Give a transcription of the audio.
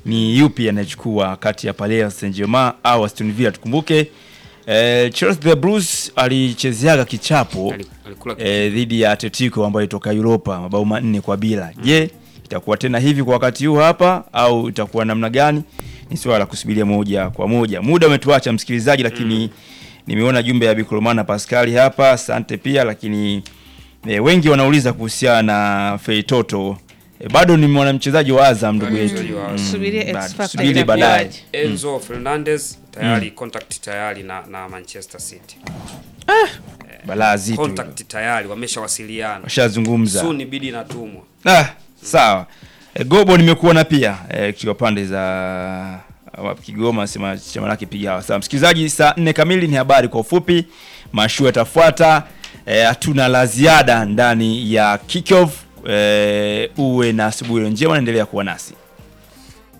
ni yupi anayechukua kati ya Paris Saint-Germain au Aston Villa. Tukumbuke eh, Chelsea the Blues alichezeaga kichapo Ali- alikula eh, dhidi ya Atletico ambayo ilitoka Europa mabao manne kwa bila. Je, itakuwa tena hivi kwa wakati huu hapa au itakuwa namna gani? Ni swala la kusubiria moja kwa moja. Muda umetuacha msikilizaji, lakini nimeona jumbe ya Bikolomana Pascali hapa, asante pia, lakini eh, wengi wanauliza kuhusiana na Feitoto. Eh, bado ni mwanamchezaji wa Azam ndugu Bado yetu. mchezaji wa Azam. Subirie X bado. Factor Subiri baadaye. itakuwaje. Enzo Fernandez tayari contact tayari na, na Manchester City. Balaa zito. hilo. Contact tayari wameshawasiliana. Washazungumza. Soon bidi inatumwa. Ah, sawa. E, Gobo nimekuona pia e, katika pande za wa Kigoma sema chama lake piga sawa. Msikilizaji, saa nne kamili ni habari kwa ufupi. Mashua yatafuata. E, hatuna la ziada ndani ya kickoff. E, uwe na asubuhi njema, naendelea kuwa nasi.